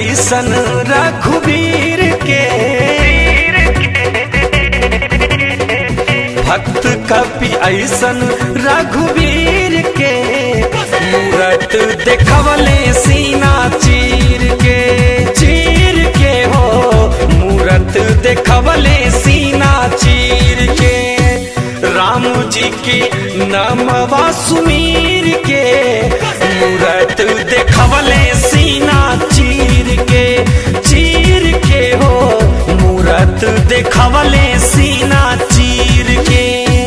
ऐसन रघुवीर के भक्त कपि ऐसन रघुवीर के मूरत देखवले सीना चीर के चीर के हो मूरत देखवले सीना चीर के राम जी की नमवा सुमीर के मूरत देखवले सीना चीर के चीर के हो मूरत देखवले सीना चीर के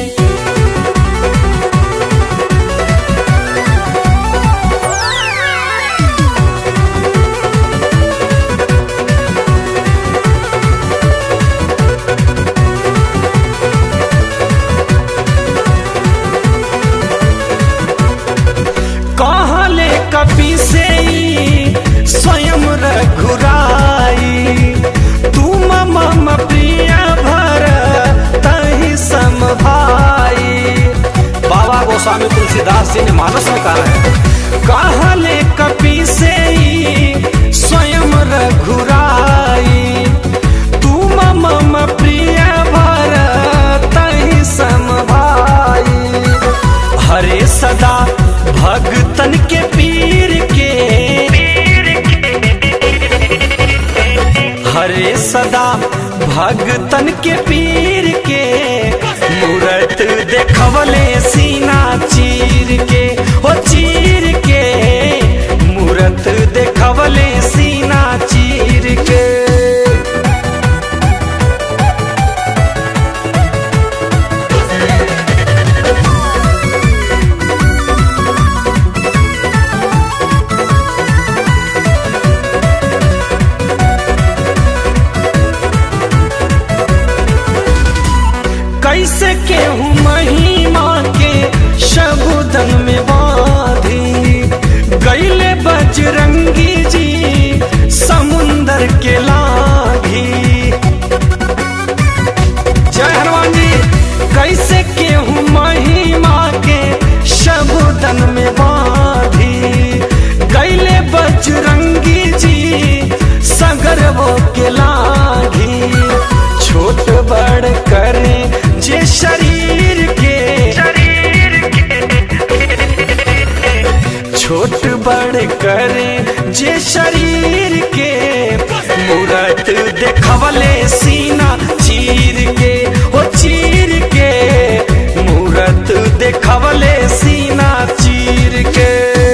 कहले कपि से ई स्वयं रघुराई तुम मम प्रिय भर तहि सम भाई बाबा गोस्वामी तुलसीदास जी ने मानस में कहा है कहले कपि से ई स्वयं रघुराई तुम मम प्रिय भर तहि सम भाई हरे सदा भगतन के पीर के हरे सदा भगतन के पीर के मूरत देखवले सीना चीर के हो चीर के मूरत देखवले सीना चीर के कैसे केहू महिमा के शबुदन में बाधी गैले बजरंगी जी समुंदर के लागी जय हनुमान जी कैसे केहू महिमा के शबुदन में बाधी गैले बजरंगी जी सगर वो के लागी छोट बड़ करे जे शरीर के छोट बड़ करे जे शरीर के मूरत देखवले सीना चीर के ओ चीर के मूरत देखवले सीना चीर के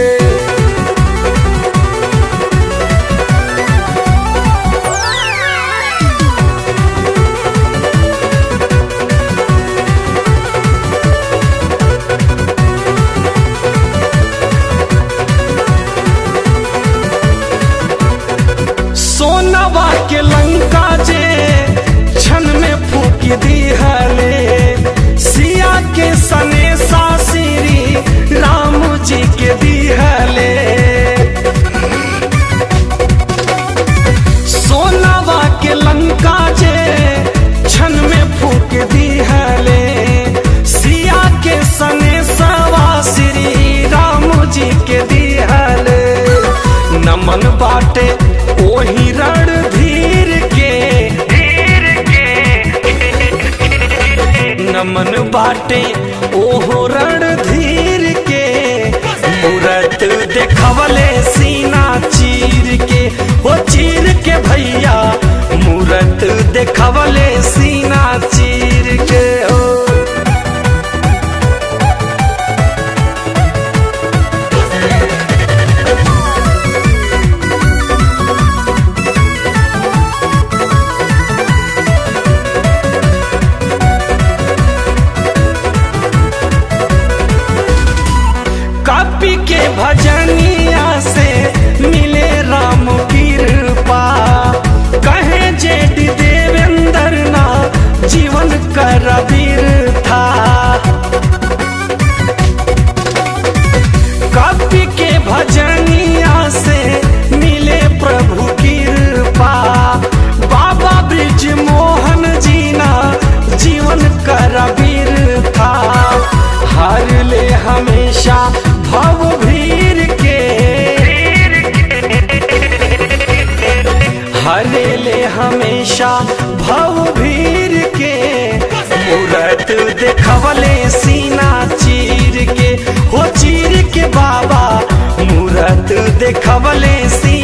सोनवा के लंका जे क्षण में फूक दिहले सिया के सने सासिरी राम जी के दिहले सोनवा के लंका जे क्षण में फूक दिहले सिया के सने सवा श्री राम जी के दिहले नमन बाटे ओही रणधीर के नमन बाटे ओहो रणधीर के मूरत देखवले सीना चीर के हो चीर के भैया मूरत देखवले सीना चीर के हो कपि के भजनिया से मिले राम कृपा कहे जेठ देवेंद्र ना जीवन कर था कपि के भजनिया से मिले प्रभु कृपा बाबा ब्रिज मोहन जीना जीवन कर था हर ले हमेशा भव भीर के हमेशा भव भीर के मूरत देखवले सीना चीर के हो चीर के बाबा मूरत देखवले सीना